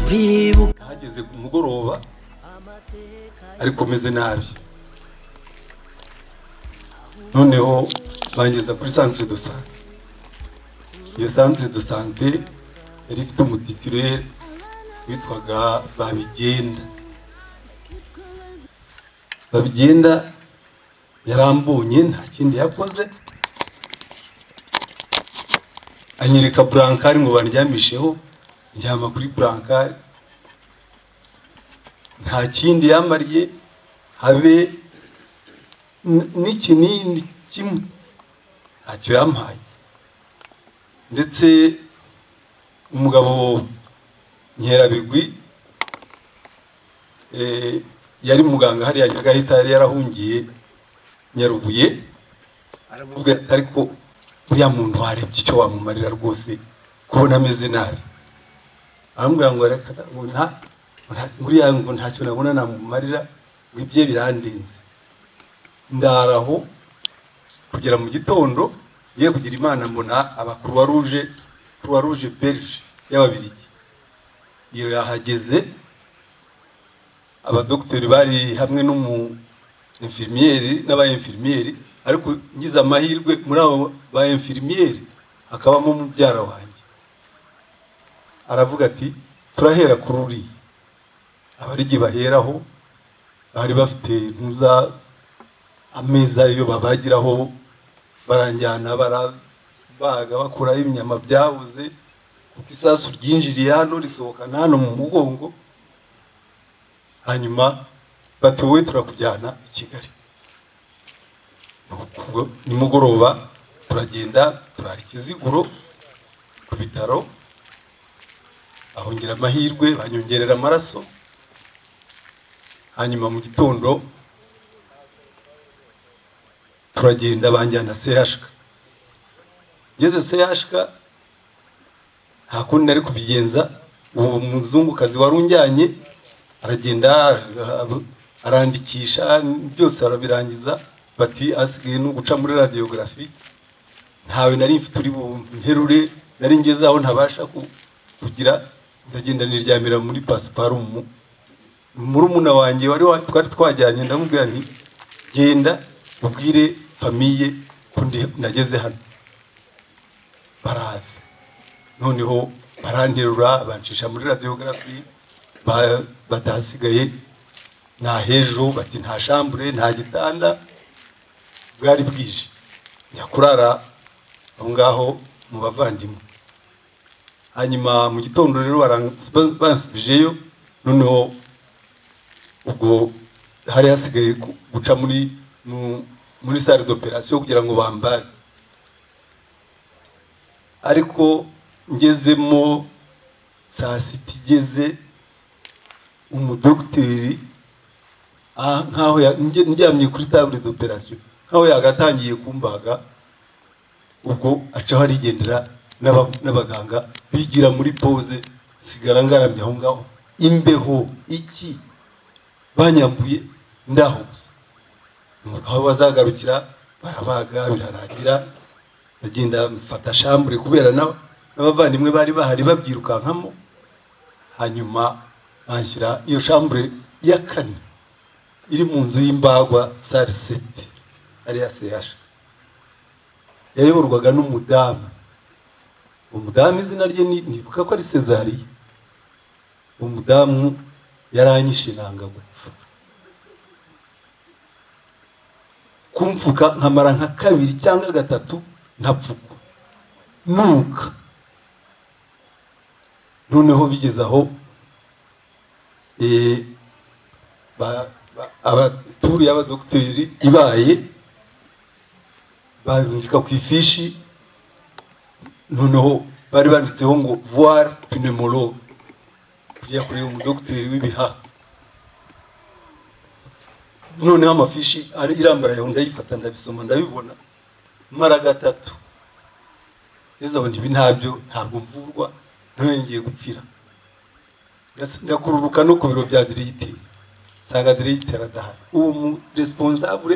kwibuka hageze ku mugoroba ariko meze nabi noneho bangeza kuri santire do sante iyo santire do sante yari ifite umutitire witwaga babigenda babigenda yarambonye nta kindi yakoze anyereka burankari ngo bandyamisheho njyama kuri burankari nta kindi yamariye habe n'ikinini kimwe ntacyo yampaye ndetse umugabo nkerabigwi yari muganga hariya nyagahita yari yarahungiye nyarubuye aravuga ariko uriya muntu warebye icyo wamumarira rwose kubona ameze nabi aramubwira ngo nta uriya ngo ntacyo nabona namumarira ngo ibye birandenze ndaraho kugera mu gitondo ye kugira imana mbona abakuruwa ruje kuruwa ruje berije y'ababirigi iyo yahageze abadogiteri bari hamwe n'umu infirmiyeri n'aba infirmiyeri ariko ngize amahirwe muri abo ba infirmiyeri hakabamo mubyara wanjye aravuga ati turahera kuri uriya abarigi baheraho bari bafite ntuza ameza yo babagiraho baranjyana barabaga bakuraho inyama byabuze kuko isasu ryinjiriye hano risohokana hano mu mugongo hanyuma bati wowe turakujyana i kigali nimugoroba turagenda turara ikiziguro ku bitaro ahongera amahirwe banyongerera amaraso hanyuma mu gitondo turagenda banjyana sehashika ngeze sehashika nta kundi nari kubigenza uwo muzungukazi wari unjyanye aragenda arandikisha byose arabirangiza bati asigaye no guca muri radiyogarafi ntawe nari mfite uri bumperure nari ngeze aho ntabasha kugira ndagenda niryamira muri pasiparumu murumuna wanjye wari twari twajyanye ndamubwira nti genda ubwire famiye ko nageze hano baraza noneho baranterura bancisha muri radiyogarafi batasigaye nta hejuru bati nta shambure nta gitanda bwari bwije njya kurara aho ngaho mu bavandimwe hanyuma mu gitondo rero bansubijeyo noneho ubwo hari hasigaye guca muri muri sale d'operation kugira ngo bambare ariko ngezemo saa sita igeze umudogiteri nkaho ndyamye kuri table d'operation nkaho yagatangiye kumbaga ubwo acaho arigendera n'abaganga bigira muri pose sigara ngaramye aho ngaho imbeho iki banyambuye ndaho gusa aho bazagarukira barabaga birarangira ndagenda mfata shambure kubera n'abavandimwe bari bahari babyirukankamo hanyuma banshyira iyo shambure ya kane iri mu nzu y'imbagwa sare seti ariya sehasha yayoborwaga n'umudamu umudamu izina rye nibuka ko ari sezariya umudamu yaranyishinanga gupfa kumfuka nkamara nka kabiri cyangwa gatatu ntapfuka nuka noneho bigeze aho abaturiye y'abadogiteri ibaye bandika ku ifishi noneho bari banditseho ngo voire pneumologue kujya kureba umudogiteri w'ibihaha noneho amafishi irambara yawe ndayifata ndabisoma ndabibona mara gatatu ndizabona ibi ntabyo ntabwo mvurwa nongeye gupfira ndakururuka no ku biro bya dirigiteri nsanga dirigiteri adahari uwo mu responsable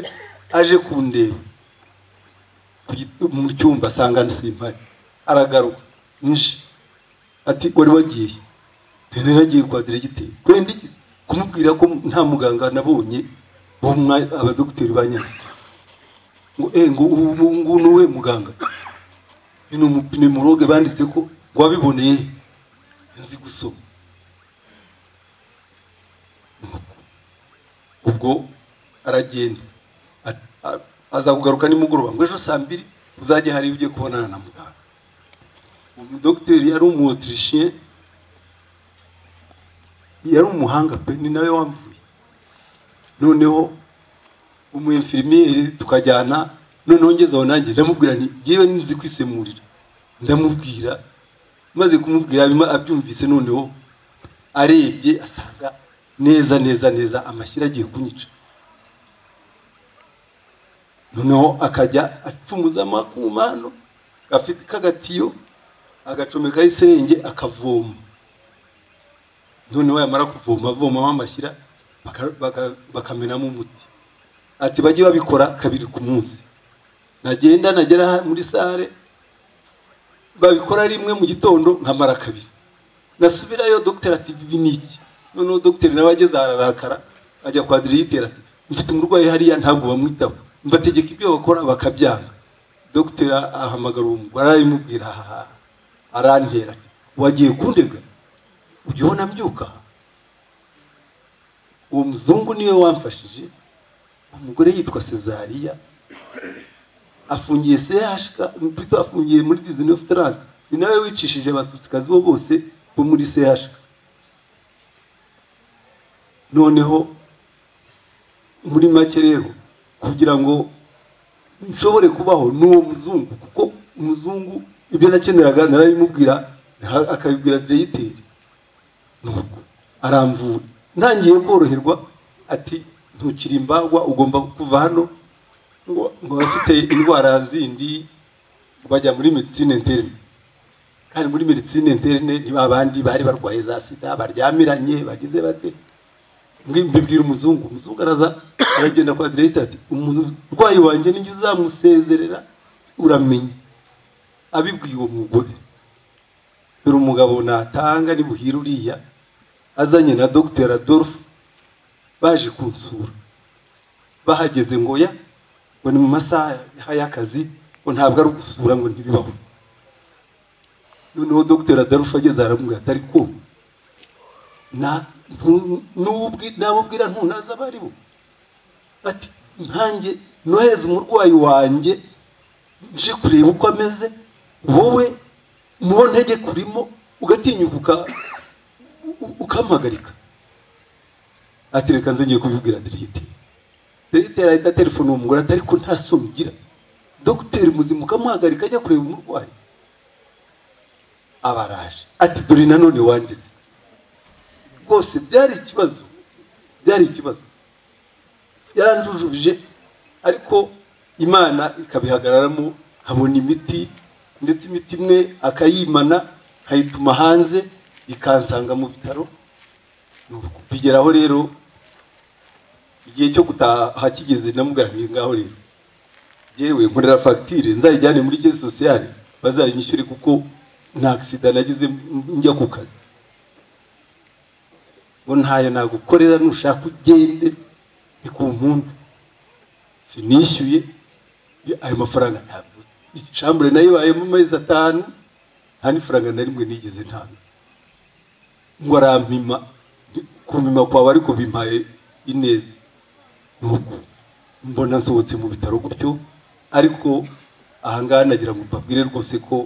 aje kundeba mu cyumba asanga nsimpari aragaruka ati wari wagiye rero naragiye kwa diregiteri twende iki- kumubwira ko nta muganga nabonye wo mu mwa- abadogiteri banyanditse ngo eh ngo ubu ubu- ubu ni uwe muganga ni umupinimologe banditse ko wabiboneye nzi gusoma ubwo aragenda A- a- aza kugaruka nimugoroba ngo ejo saa mbiri uzajye hari ujye kubonana na muganga umudogiteri yari umuotirishiye yari umuhanga pe ni nawe wamvuye noneho umwefirimieri tukajyana noneho ngeze aho nanjye ndamubwira nti ngewe nzi kwisemurira ndamubwira maze kumubwira bima- abyumvise noneho arebye asanga neza neza neza amashyira agiye kunyica noneho akajya acumuza amakumano gafite kagatiyo agacomekaho iserenge akavoma noneho yamara kuvoma avomamo amashyira baka- baka- bakamenamo umuti ati bajye babikora kabiri ku munsi nagenda nagera muri sare babikora rimwe mu gitondo nkamara kabiri nasubirayo dogiteri ati ibi ni iki noneho dogiteri nawe ageze ararakara ajya kwa dirigiteri ati mfite umurwayi hariya ntabwo bamwitaho mbategeka ibyo bakora bakabyanga dogiteri ahamagara uwo mugore arabimubwira hahaha arantera ati wagiye kundega ujya ubona mbyuka uwo muzungu niwe wamfashije umugore yitwa Cesariya afungiye CHK plutôt afungiye muri 1930 ni nawe wicishije abatutsi bo bose bo muri CHK noneho muri make rero kugira ngo nshobore kubaho n'uwo muzungu kuko umuzungu ibyo nakeneraga narabimubwira aha- akabibwira direyiteri nuko aramvura ntangiye koroherwa ati ntukiri imbagwa ugomba kuva hano ngo ngo abafite indwara zindi bajya muri medicine interne kandi muri medicine interne ni ba bandi bari barwaye za sida baryamiranye bagize bate Mbi- mbibwira umuzungu umuzungu araza aragenda kwa diregita ati umurwayi wanjye nijye uzamusezerera uramenya abibwiye uwo mugore dore umugabo natanga nibuhira uriya azanye na dogiteri adolphe baje kunsura bahageze ngo ya ngo ni mu masaha y'akazi ngo ntabwo ari ugusura ngo ntibibaho noneho dogiteri adolphe ageze aramubwira ati ariko na ntu- nubwi- nabubwira ntunaza abari bo ati nkanjye nohereza umurwayi wanjye nje kureba uko ameze wowe mubo ntege kurimo ugatinyuka uka- u- u- ukampagarika ati reka nze ngiye kubibwira dirigiteri dirigiteri ahita telefone uwo mugore ati ariko nta soni ugira dogiteri muzima ukamuhagarika ajya kureba umurwayi aba araje ati dore nanone wanditse rwose byari ikibazo byari ikibazo yaranjujubije ariko imana ikabihagararamo nkabona imiti ndetse imiti imwe akayimana nkayituma hanze ikansanga mu bitaro Nuko bigeraho rero igihe cyo gutaha kigeze namugambiriye ngaho rero yewe nkorera fagitire nzayijyane muri kese sosiyale bazayinyishyure kuko nta agisida nagize njya ku kazi ngo ntayo nagukorera nushaka ugende ni ku mpunda sinishyuye ayo mafaranga ntabwo icambure nayo ibayemo amezi atanu nta n'ifaranga na rimwe nigeze ntabwo ngo arampima kumima kwawe ariko bimpaye ineza nuko mbona nsohotse mu bitaro gutyo ariko ahangaha nagira ngo mbabwire rwose ko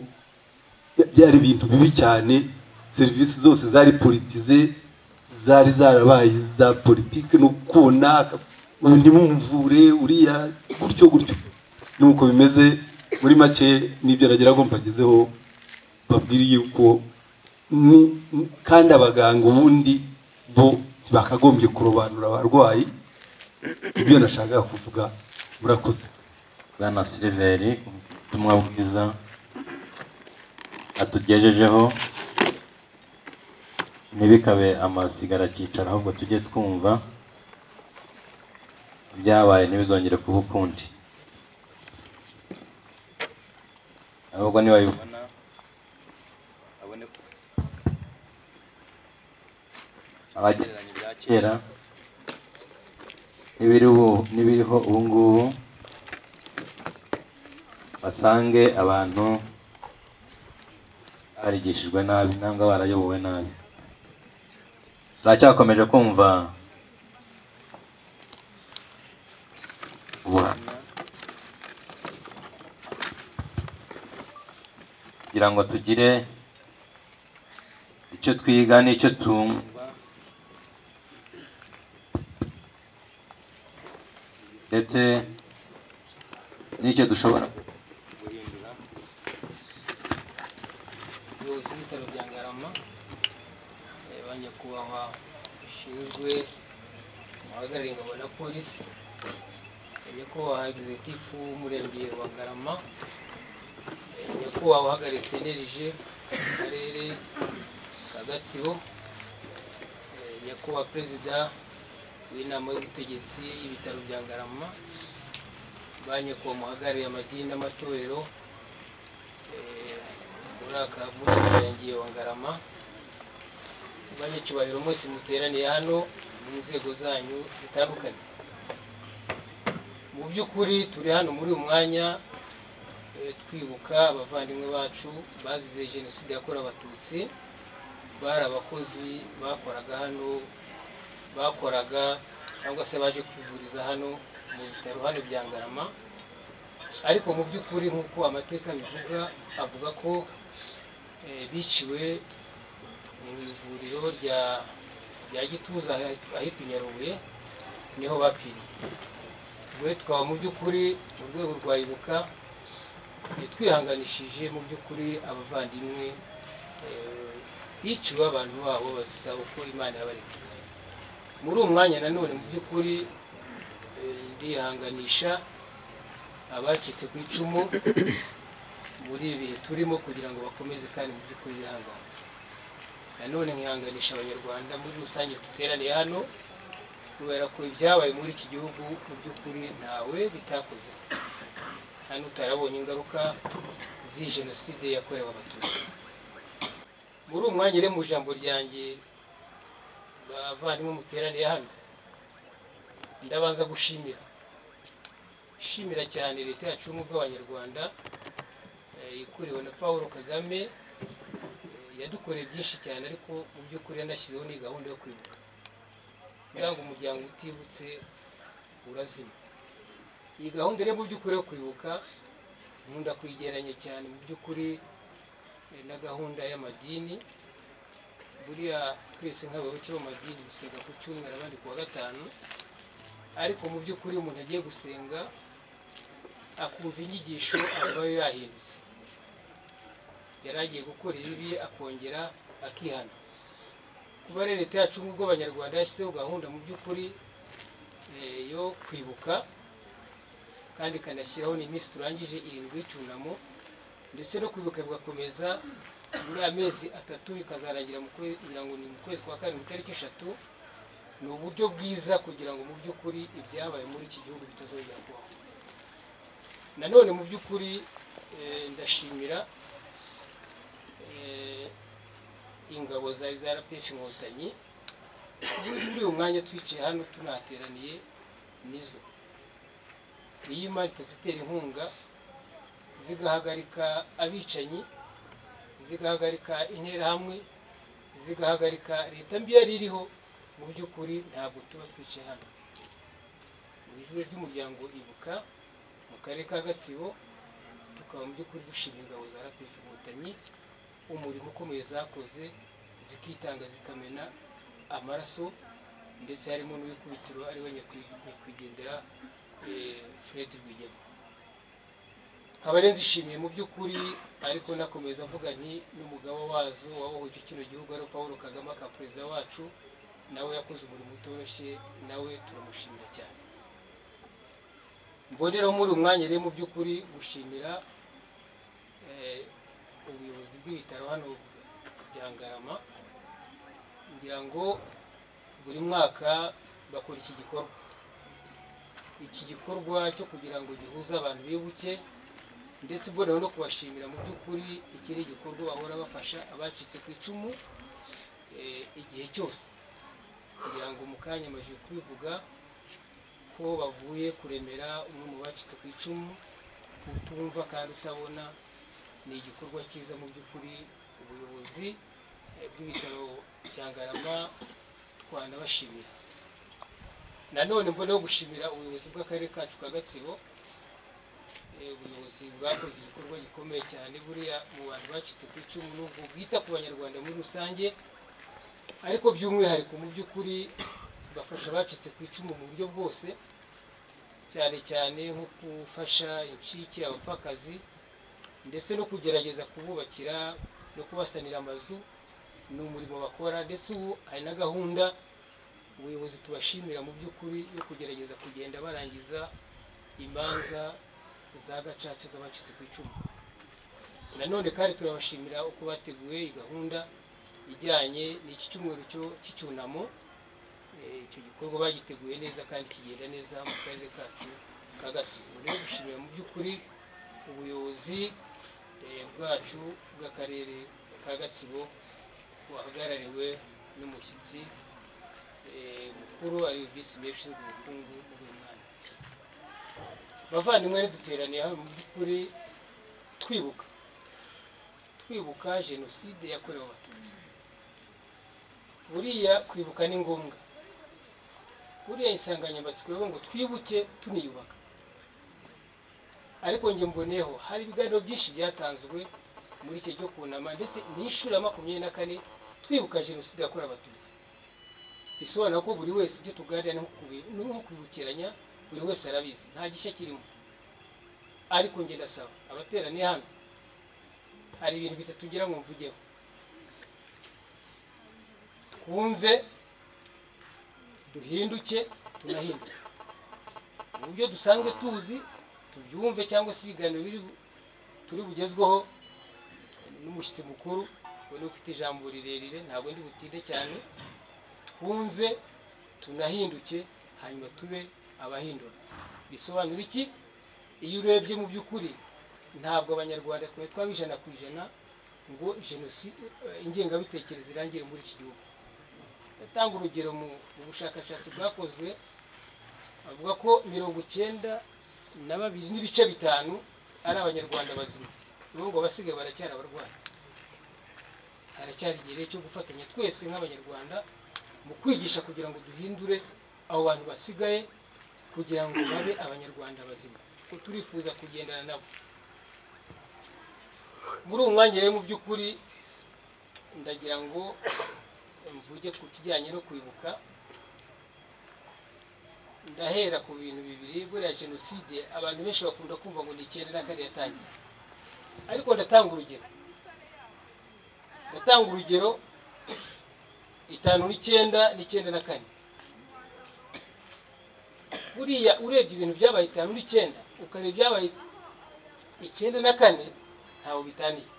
byari ibintu bibi cyane serivisi zose zari politize zari zarabaye za politike no kubona ubu ntimumvure uriya gutyo gutyo nuko bimeze muri make nibyo nagira ngo mbagezeho babwire yuko ni- ni- kandi abaganga ubundi bo bakagombye kurobanura abarwayi ibyo nashakaga kuvuga murakoze bwana siliveri ubutumwa bwiza atugejejeho ntibikabe amasigara akicara ahubwo tujye twumva ibyabaye ntibizongere kuba ukundi ahubwo niba abone ko abagereranya ibya kera n'ibiriho n'ibiriho ubu ngubu basange abantu barigishijwe nabi nangwa barayobowe nabi turacyakomeje kumva ubuhamya kugira ngo tugire icyo twiga n'icyo tumva ndetse n'icyo dushobora guhindura ubuyobozi bw'ibitaro bya ngarama eh, ba nyakubahwa bishinzwe abahagarariye ingabo na polisi eh, nyakubahwa egizitifu w'umurenge wa ngarama eh, nyakubahwa uhagarariye senerije mu karere ka gatsibo eh, nyakubahwa perezida w'inama y'ubutegetsi y'ibitaro bya ngarama ba nyakubahwa muhagarariye amadini n'amatorero muri aka muri uyu murenge wa ngarama banyacyubahiro mwese muteraniye hano mu nzego zanyu zitandukanye mu by'ukuri turi hano muri uyu mwanya eh, twibuka abavandimwe bacu bazize jenoside yakorewe abatutsi bari abakozi bakoraga hano bakoraga cyangwa se baje kwivuriza hano mu bitaro hano bya ngarama ariko mu by'ukuri nk'uko amateka abivuga avuga ko eh, biciwe mu ivuriro rya rya gituza ahitwa- ahitwa i nyarubuye niho bapfiriye we twaba mu by'ukuri mu rwego rwa ibuka eh, twihanganishije mu by'ukuri abavandimwe eh, biciwe abantu babo baziza uko imana yabaremye muri uwo mwanya nanone mu by'ukuri eh, ndihanganisha abacitse ku icumu muri ibi bihe turimo kugira ngo bakomeze kandi mu by'ukuri bihangane nanone nkihanganisha abanyarwanda muri rusange duteraniye hano kubera ko ibyabaye muri iki gihugu mu by'ukuri ntawe bitakoze hano utarabonye ingaruka z'iyi jenoside yakorewe abatutsi muri uwo mwanya rero mu ijambo ryanjye bavandimwe muteraniye hano ndabanza gushimira ishimira cyane leta yacu y'ubumwe bw'abanyarwanda eh, ikuriwe na paul kagame eh, yadukoreye byinshi cyane ariko mu by'ukuri yanashyizeho ni gahunda yo kwibuka ntabwo umuryango utibutse urazima iyi gahunda rero mu by'ukuri yo kwibuka nkunda kuyigeranya cyane mu by'ukuri eh, na gahunda y'amadini buriya twese nk'abayoboke b'amadini dusenga ku cyumweru abandi ku wa gatanu ariko mu by'ukuri iyo umuntu agiye gusenga akumva inyigisho aba yahindutse yari agiye gukora ibibi akongera akihana kuba rero leta yacu nk'ubwo abanyarwanda yashyizeho gahunda mu by'ukuri eh, yo kwibuka kandi ikanashyiraho n'iminsi turangije irindwi y'icyunamo ndetse no kwibuka bigakomeza muri amezi atatu bikazarangira mu kwe- ngira ngo ni mu kwezi kwa karindwi itariki eshatu ni uburyo bwiza kugira ngo mu by'ukuri ibyabaye muri iki gihugu bitazongera kubaho nanone mu by'ukuri eh, ndashimira eh, ingabo zari za rpf inkotanyi muri muri uyu mwanya twicaye hano tunateraniye nizo iyo imari itazitera inkunga zigahagarika abicanyi zigahagarika interahamwe zigahagarika leta mbi yari iriho mu by'ukuri ntabwo tuba twicaye hano mu ijwi ry'umuryango ibuka mu karere ka gatsibo tukaba mu by'ukuri dushimira ingabo za rpf inkotanyi umurimo ukomeye zakoze zikitanga zikamena amaraso ndetse harimo n'uwikubitiro ariwe nyakwi- nyakwigendera eh, fred rwigema nkaba rero nzishimiye mu by'ukuri ariko nakomeza avuga nti n'umugabo wazo wabohoje kino gihugu ari paul kagame aka perezida wacu nawe yakoze umurimo utoroshye nawe turamushimira cyane mboneraho muri uyu mwanya rero mu by'ukuri gushimira eh, ubuyobozi bw'ibitaro hano bya ngarama kugira ngo buri mwaka bakora iki gikorwa iki gikorwa cyo kugira ngo gihuze abantu bibuke ndetse mbonewe no kubashimira mu by'ukuri iki ni igikorwa bahora bafasha abacitse ku icumu eh, igihe cyose kugira ngo mu kanya amajije kubivuga ko bavuye kuremera umwe mu bacitse ku icumu utumva kandi utabona ni igikorwa cyiza mu by'ukuri ubuyobozi eh, bw'ibitaro bya ngarama twanabashimira nanone mboneho gushimira ubuyobozi bw'akarere kacu ka gatsibo Eh, ubuyobozi bwakoze igikorwa gikomeye cyane buriya mu bantu bacitse ku icumu n'ubwo bwita ku banyarwanda muri rusange ariko by'umwihariko mu by'ukuri bafasha abacitse ku icumu mu buryo bwose cyane cyane nko gufasha incike abapfakazi ndetse no kugerageza kububakira no kubasanira amazu ni umurimo bakora ndetse ubu hari na gahunda ubuyobozi tubashimira mu by'ukuri yo kugerageza kugenda barangiza imanza za gacaca z'abacitse ku icumu nanone kandi turabashimira uko bateguye iyi gahunda ijyanye n'iki cyumweru cyo- cy'icyunamo Eh, icyo gikorwa bagiteguye neza kandi kigenda neza mu karere kacu ka gatsibo rero gushimira mu by'ukuri ubuyobozi eh, bwacu bw'akarere ka gatsibo buhagarariwe n'umushyitsi eh, mukuru ari visi meya ushinzwe ubukungu muri uyu mwanya bavandimwe duteraniye hano mu by'ukuri twibuka twibuka jenoside yakorewe abatutsi buriya kwibuka ni ngombwa buriya insanganyamatsiko yo ngo twibuke tuniyubaka ariko njye mboneho hari ibiganiro byinshi byatanzwe muri icyo cyo kunama ndetse ni inshuro ya makumyabiri na kane twibuka jenoside yakorewe abatutsi bisobanura ko buri wese ibyo tuganira ni nko kubi- ni nko kwibukiranya buri wese arabizi nta gishya kirimo ariko njye ndasaba abateraniye hano hari ibintu bitatu ngira ngo mvugeho twumve duhinduke tunahinduke uburyo dusanzwe tuzi tubyumve cyangwa se ibiganiro biri bu- turi bugezweho n'umushyitsi mukuru we niwe ufite ijambo rirerire ntabwo ndi butinde cyane twumve tunahinduke hanyuma tube abahindura bisobanura iki iyo urebye mu by'ukuri ntabwo abanyarwanda twari twabijana ku ijana ngo jenoside ingengabitekerezo irangire muri iki gihugu ndatanga urugero mu mu bushakashatsi bwakozwe avuga ko mirongo icyenda na babiri n'ibice bitanu ari abanyarwanda bazima nibo ngo abasigaye baracyari abarwayi haracyari igihe cyo gufatanya twese nk'abanyarwanda mu kwigisha kugira ngo duhindure abo bantu basigaye kugira ngo babe abanyarwanda bazima kuko turifuza kugendana nabo muri uwo mwanya rero mu by'ukuri ndagira ngo mvuge ku kijyanye no kwibuka ndahera ku bintu bibiri buriya jenoside abantu benshi bakunda kumva ngo ni icyenda na kane yatangiye ariko ndatanga urugero ndatanga urugero itanu n'icyenda n'icyenda na kane buriya urebye ibintu byabaye itanu n'icyenda ukareba ibyabaye icyenda na kane ntawe bitaniye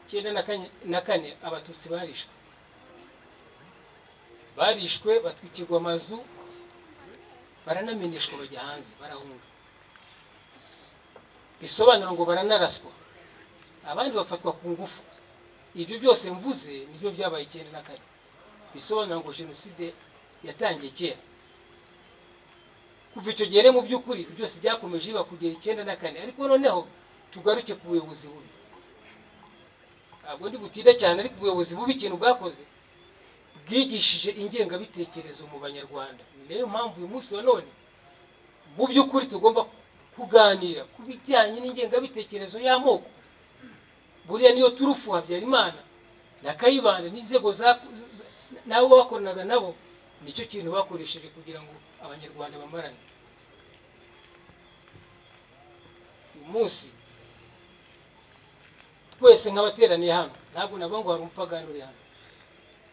icyenda na kanye- na kane abatutsi barishwe barishwe batwikirwa amazu baranamenyeshwa bajya hanze barahunga bisobanura ngo baranaraswa abandi bafatwa ku ngufu ibyo byose mvuze nibyo byabaye icyenda na kane bisobanura ngo jenoside yatangiye kera kuva icyo gihe rero mu by'ukuri ibyo byose byakomeje biba kugera icyenda na kane ariko noneho tugaruke ku buyobozi bubi ntabwo ndi butinde cyane ariko ubuyobozi bubi ikintu bwakoze bwigishije ingengabitekerezo mu banyarwanda ni nayo mpamvu uyu munsi wa none mu by'ukuri tugomba kuganira ku bijyanye n'ingengabitekerezo y'amoko buriya niyo turufu habyarimana na kayibanda n'inzego za- za- n'abo bakoranaga nabo nicyo kintu bakoresheje kugira ngo abanyarwanda bamarane uyu munsi twese nk'abateraniye hano ntabwo navuga ngo hari umupagani uri hano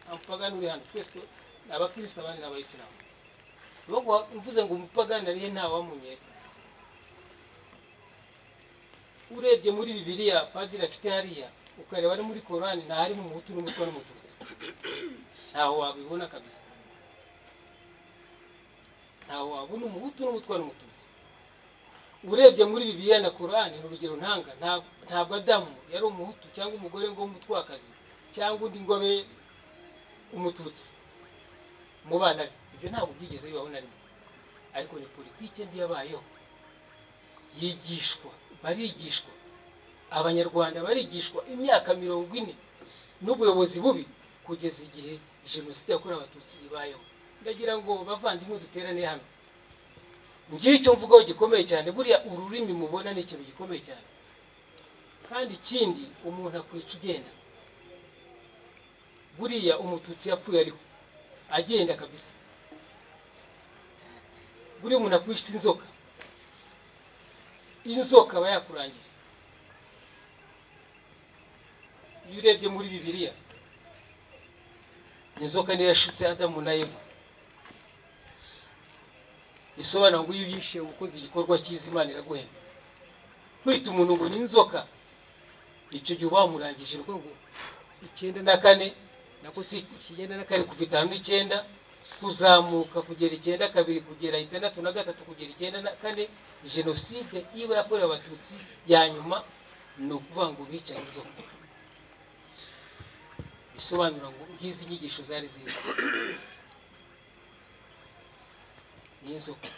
nta mupagani uri hano twese tu- ni abakirisita abandi ni abayisilamu nubwo mvuze ngo umupagani ari he ntawamunyera urebye muri bibiliya padiri afite hariya ukareba no muri korani nta harimo umuhutu n'umutwa n'umututsi ntaho wabibona kabisa ntaho wabona umuhutu n'umutwa n'umututsi urebye muri bibiliya na korani ni urugero ntanga nta- ntabwo adamu yari umuhutu cyangwa umugore ngo w'umutwakazi cyangwa undi ngo abe umututsi mu bana be ibyo ntabwo byigeze bibaho na rimwe ariko ni politiki mbi yabayeho yigishwa barigishwa abanyarwanda barigishwa imyaka mirongo ine n'ubuyobozi bubi kugeza igihe jenoside yakorewe abatutsi ibayeho ndagira ngo bavandimwe duterane hano ngicyo mvugaho gikomeye cyane buriya ururimi mubona ni ikintu gikomeye cyane kandi ikindi umuntu akwica ugenda buriya umututsi yapfuye ariho agenda kabisa buriya umuntu akwica inzoka inzoka aba yakurangije iyo urebye muri bibiliya inzoka niyo yashutse adamu na eva bisobanura ngo iyo uyishe ukoze igikorwa cyiza imana iraguhemba kwita umuntu ngo ni inzoka icyo gihe uba wamurangije ni ukuvuga ngo icyenda na kane nako si icyenda na kane kuva itanu n'icyenda kuzamuka kugera icyenda kabiri kugera itandatu na gatatu kugera icyenda na kane jenoside iba yakorewe abatutsi ya nyuma ni ukuvuga ngo bicaye inzoka bisobanura ngo nk'izi nyigisho zari ziriho n'inzoka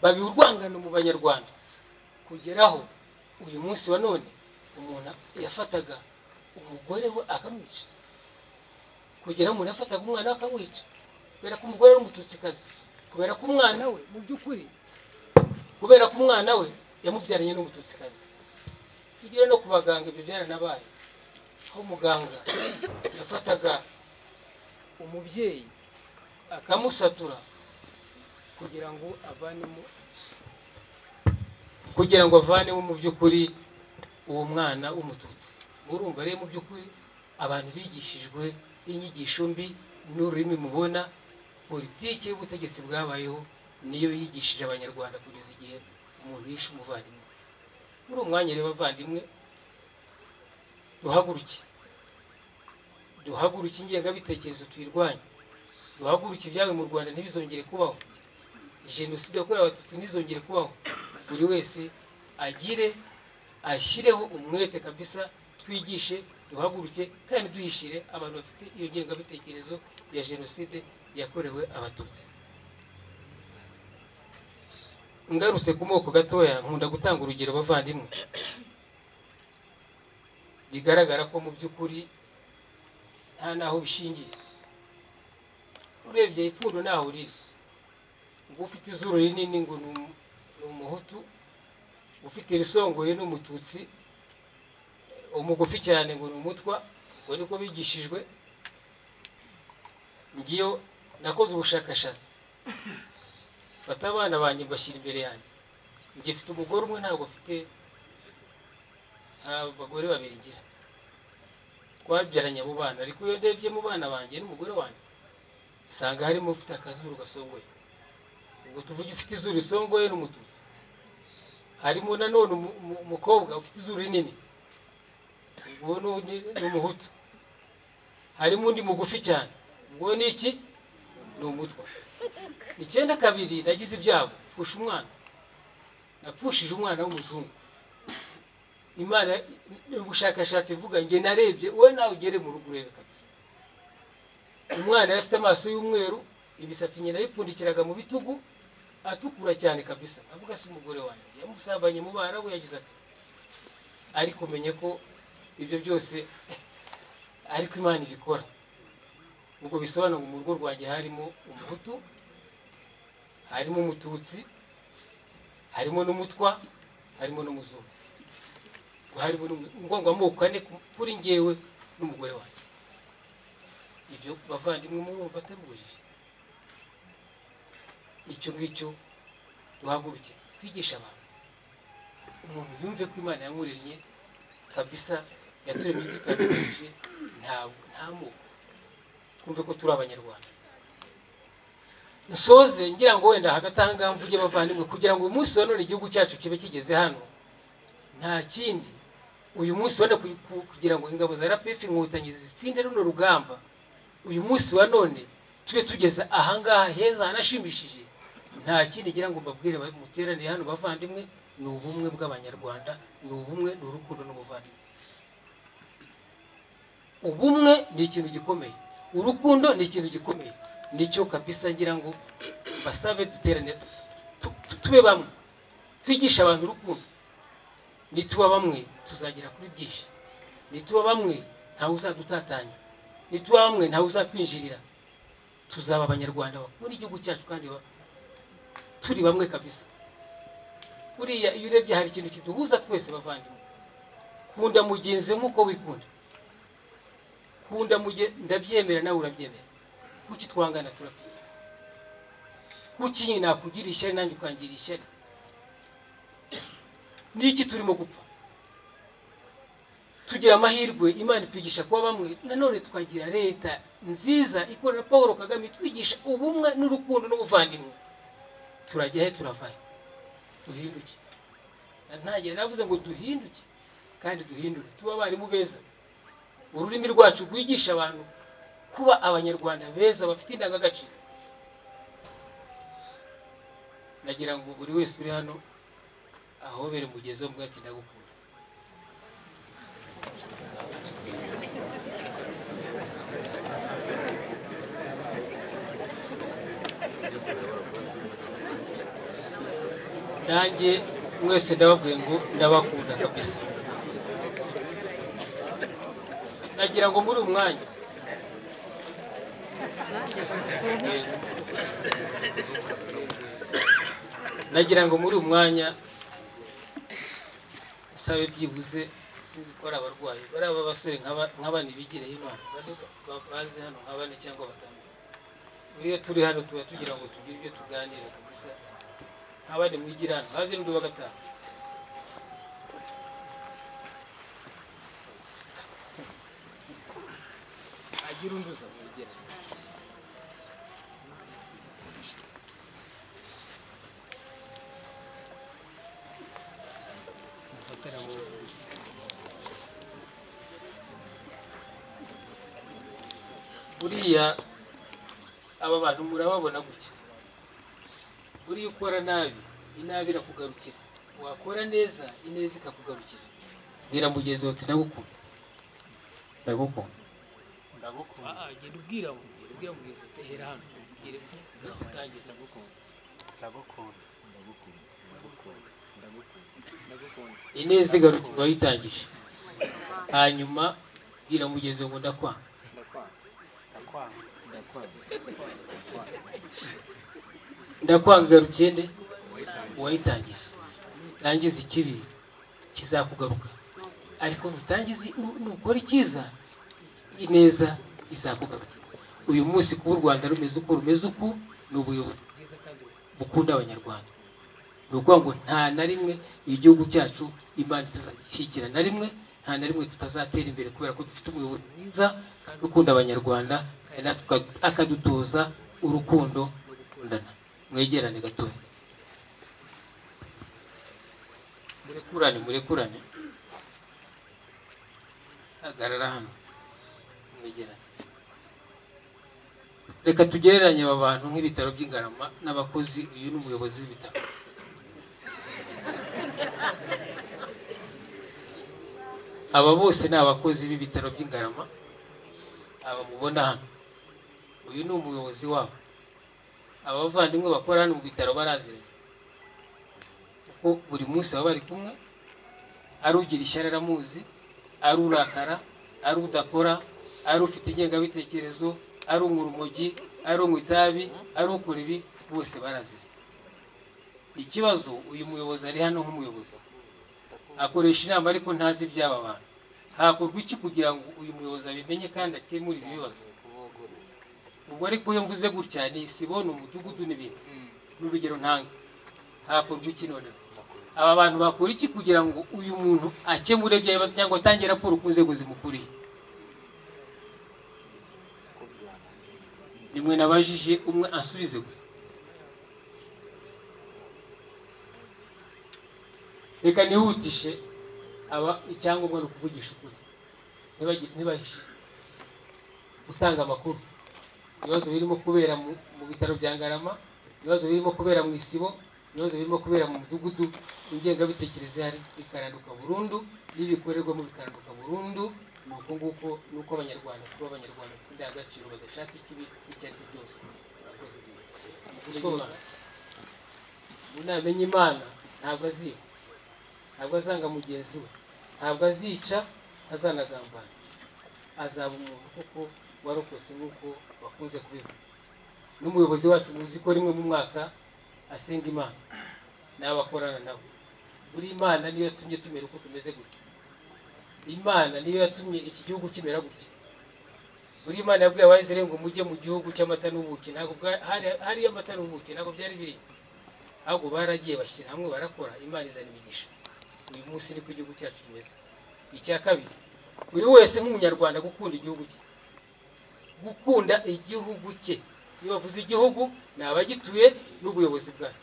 babiha urwangano mu banyarwanda kugeraho uyu munsi wa none umuntu yafataga umugore we akamwica kugeraho umuntu yafataga umwana we akamwica kubera ko umugore ari umututsikazi kubera ko umwana we mu by'ukuri kubera ko umwana we yamubyaranye n'umututsikazi tugere no ku baganga ibyo byaranabaye aho muganga yafataga umubyeyi akamusatura kugira ngo avanemo kugira ngo avanemo mu by'ukuri uwo mwana w'umututsi urumva rero mu by'ukuri abantu bigishijwe inyigisho mbi n'ururimi mubona politiki y'ubutegetsi bwabayeho niyo yigishije abanyarwanda kugeza igihe umuntu yishe umuvandimwe muri uwo mwanya rero abavandimwe duhaguruke duhaguruke ingengabitekerezo tuyirwanye duhaguruke ibyawe mu rwanda ntibizongere kubaho jenoside yakorewe abatutsi ntizongere kubaho buri wese agire ashyireho umwete kabisa twigishe duhaguruke kandi duhishire abantu bafite iyo ngengabitekerezo ya jenoside yakorewe abatutsi ngarutse ku moko gatoya nkunda gutanga urugero bavandimwe bigaragara ko mu by'ukuri nta n'aho bishingiye urebye ipfundo ntaho riri ngo ufite izuru rinini ngo ni umuhutu ufite irisongoye ni umututsi umugufi cyane ngo ni umutwa ngo niko bigishijwe ngiyo nakoze ubushakashatsi fata abana banjye mbashyira imbere yanjye ngifite umugore umwe ntabwo afite nta bagore babiri ngira twabyaranye abo bana ariko iyo ndebye mu bana banjye n'umugore wanjye usanga harimo ufite akazuru gasongoye ubwo tuvuge ufite izuru risongoye n'umututsi harimo nanone umukobwa ufite izuru rinini uwo ni umuhutu harimo undi mugufi cyane ubwo ni iki ni umutwa icyenda kabiri nagize ibyago pfusha umwana napfushije umwana w'umuzungu imana ni ubushakashatsi ivuga njye narebye wowe nawe ugere mu rugo urebe kabisa umwana yari afite amaso y'umweru imisatsi nyina yipfundikiraga mu bitugu atukura cyane kabisa avuga se umugore wanjye yamusambanye mu bana we yagize ati ari kumenya ko ibyo byose ariko imana ibikora ubwo bisobanura ngo mu rugo rwanjye harimo umuhutu harimo umututsi harimo n'umutwa harimo n'umuzungu harimo ngombwa amoko ane kuri ngewe n'umugore wanjye ibyo bavandimwe murumva atabujije icyo ngicyo duhaguruke twigisha abantu umuntu yumve ko imana yamuremye kabisa yaturemye dutandukanyije ntabwo nta moko twumve ko turi abanyarwanda nsoze ngira ngo wenda hagati aha ngaha mvuge bavandimwe kugira ngo uyu munsi wa none igihugu cyacu kibe kigeze hano nta kindi uyu munsi wa none kugira ngo ingabo za rapefi inkotanyi zitsinde runo rugamba uyu munsi wa none tujye tugeza ahangaha heza hanashimishije nta kindi ngira ngo mbabwire muteranire hano bavandimwe ni ubumwe bw'abanyarwanda ni ubumwe ni urukundo n'ubuvandimwe ubumwe ni ikintu gikomeye urukundo ni ikintu gikomeye nicyo kabisa ngira ngo basabe duterane tu- tu- tube bamwe twigishe abantu urukundo nituba bamwe tuzagera kuri byinshi nituba bamwe ntawe uzadutatanya nituba bamwe ntawe uzatwinjirira tuzaba abanyarwanda bakunda igihugu cyacu kandi ba- turi bamwe kabisa buriya iyo urebye hari ikintu kiduhuza twese bavandimwe kunda mugenzi we nk'uko wikunda kunda muge ndabyemera nawe urabyemera kuki twangana turapfira kuki nyine nakugira ishyari nanjye ukangira ishyari niki turimo gupfa tugira amahirwe imana itwigisha kuba bamwe nanone tukagira leta nziza ikora na paul kagame itwigisha ubumwe n'urukundo n'ubuvandimwe turajya he turavayo duhinduke ntagira navuze ngo duhinduke kandi duhindure tuba abarimu beza ururimi rwacu rwigisha abantu kuba abanyarwanda beza bafite indangagaciro nagira ngo buri wese uri hano ahobere umugezi wo bwati ndagukunda nanjye mwese ndababwiye ngo ndabakunda kabisa nagira ngo muri uyu mwanya Yego. nagira ngo muri uyu mwanya usabe byibuze sinzi ko ari abarwayi bari aba basore nk'aba nk'aba ntibigireye imana bane ba- baze hano nka bane cyangwa batanu iyo turi hano tuba tugira ngo tugire ibyo tuganira kabisa nk'abandi mwigira hano haze n'undi wa gatanu agira undi uza mwigira buriya aba bantu murababona gutya buriya ukora nabi inabi irakugarukira wakora neza ineza ikakugarukira bwira mugezi wawe ndagukunda ndagukunda ndagukunda genda ubwira ubwira mugezi wawe hera hano ubwire utangiye ndagukunda ndagukunda ineza igaruka wayitangije hanyuma bwira mugezi ngo ndakwanga ndakwanga ndakwanga igarukiye nde uwayitangije rangiza ikibi kizakugaruka ariko nutangiza nu- nukora icyiza ineza izakugaruka uyu munsi kuba u rwanda rumeze uko rumeze uku ni ubuyobozi bwiza kandi bukunda abanyarwanda ni ukuvuga ngo nta na rimwe igihugu cyacu imana itazashyikira na rimwe nta na rimwe tutazatera imbere kubera ko dufite umuyobozi mwiza kandi ukunda abanyarwanda kandi natwe akadutoza urukundo no gukundana mwegerane gatoya murekurane murekurane hagarara hano mwegerane reka tugereranye aba bantu nk'ibitaro by'ingarama n'abakozi uyu ni umuyobozi w'ibitaro aba bose ni abakozi b'ibitaro by'ingarama aba mubona hano uyu ni umuyobozi wabo abavandimwe bakora hano mu bitaro baraziranye kuko buri munsi baba bari kumwe ari ugira ishyari aramuzi ari urakara ari udakora ari ufite ingengabitekerezo ari unywa urumogi ari unywa itabi ari ukora ibi bose baraziranye ikibazo uyu muyobozi ari hano nk'umuyobozi akoresha inama ariko ntazi iby'aba bantu hakorwa iki kugira ngo uyu muyobozi abimenye kandi akemure ibi bibazo ubwo ariko iyo mvuze gutya ni isibo ni umudugudu n'ibintu n'urugero ntanga hakorwa iki noneho aba bantu bakora iki kugira ngo uyu muntu akemure ibyo bibazo cyangwa atange raporo ku nzego zimukuriye nimwe nabajije umwe ansubize gusa reka nihutishe aba icyangombwa ni ukuvugisha ukuri ntibagi- ntibahishe gutanga amakuru ibibazo birimo kubera mu mu bitaro bya ngarama ibibazo birimo kubera mu isibo ibibazo birimo kubera mu mudugudu ingengabitekerezo ihari ikaranduka burundu n'ibikorerwamo bikaranduka burundu ni uko nguko ni uko abanyarwanda kuba abanyarwanda bafite indangagaciro badashaka ikibi icyo ari cyo cyose murakoze gusobanura umuntu namenya imana ntabwo aziba ntabwo azanga mugenzi we ntabwo azica azanagambana azaba umuntu kuko warokotse nk'uko bakunze kubivuga n'umuyobozi wacu muzi ko rimwe mu mwaka asenga imana n'abakorana nabo buri imana niyo yatumye tumera uko tumeze gutya imana niyo yatumye iki gihugu kimera gutya buri imana yabwiye abayizere ngo mujye mu gihugu cy'amata n'ubuki ntabwo bwa- hari- hariyo amata n'ubuki ntabwo byari biri ahubwo baragiye bashyira hamwe barakora imana izana imigisha uyu munsi niko igihugu cyacu kimeze icya kabiri buri wese nk'umunyarwanda gukunda igihugu cye gukunda igihugu cye iyo bavuze igihugu ni abagituye n'ubuyobozi bwayo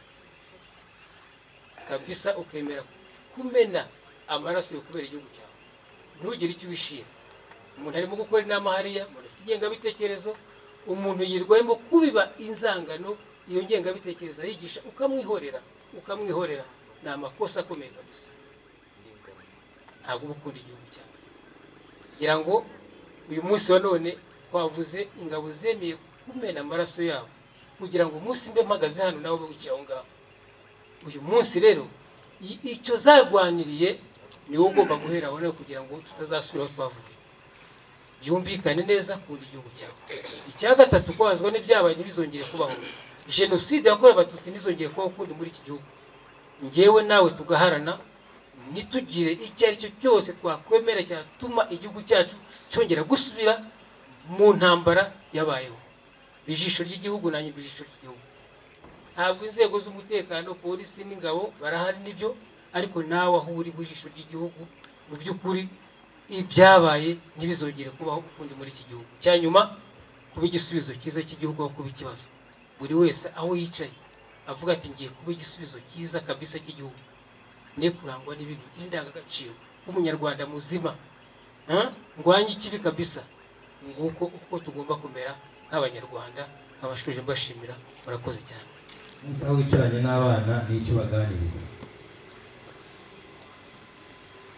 kabisa ukemera kumena amaraso yo kubera igihugu cyawe ntugire icyo ubishima umuntu arimo gukora inama hariya umuntu afite ingengabitekerezo umuntu yirwa arimo kubiba inzangano iyo ngengabitekerezo yigisha ukamwihorera ukamwihorera ni amakosa akomeye kabisa ntabwo uba ukunda igihugu cyawe ngira ngo uyu munsi wa none twavuze ingabo zemeye kumena amaraso yabo kugira ngo umunsi mbe mpagaze hano nawe ube wicaye aho ngaho uyu munsi rero i- icyo zarwaniriye niwo ugomba guhera aho nawe kugira ngo tutazasubira aho twavuye byumvikane neza kunda igihugu cyawe icya gatatu kwazwa n'ibyabaye ntibizongere kubaho jenoside yakorewe abatutsi ntizongere kubaho ukundi muri iki gihugu ngewe nawe tugaharana ntitugire icyo ari cyo cyose twakwemera cyatuma igihugu cyacu cyongera gusubira mu ntambara yabayeho ijisho ry'igihugu nanjye mba ijisho ry'igihugu ntabwo inzego z'umutekano polisi n'ingabo barahari n'ibyo ariko nawe aho uri mu ijisho ry'igihugu mu by'ukuri ibyabaye ntibizongere kubaho ukundi muri iki gihugu cya nyuma kuba igisubizo cyiza cy'igihugu aho kuba ikibazo buri wese aho yicaye avuga ati ngiye kuba igisubizo cyiza kabisa cy'igihugu ne kurangwa n'ibibi n'indangagaciro w'umunyarwanda muzima Ha? ndwanye ikibi kabisa nguko uko tugomba kumera nk'abanyarwanda nk'abashoje mbashimira murakoze cyane Gusa aho wicaranye n'abana n'icyo ubaganiriza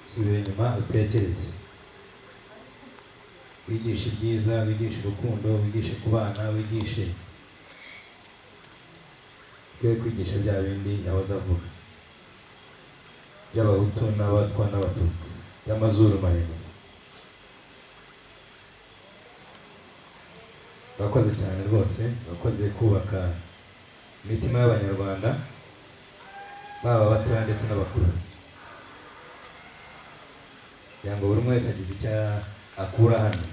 subira inyuma utekereze wigishe ibyiza wigishe urukundo wigishe kubana wigishe twe kwigisha bya bindi abazavuga by'abahutu n'abatwa n'abatutsi by'amazuru maremare urakoze cyane rwose urakoze kubaka imitima y'abanyarwanda baba abatoya ndetse n'abakuru kugira ngo buri umwe wese agire icyo akura hano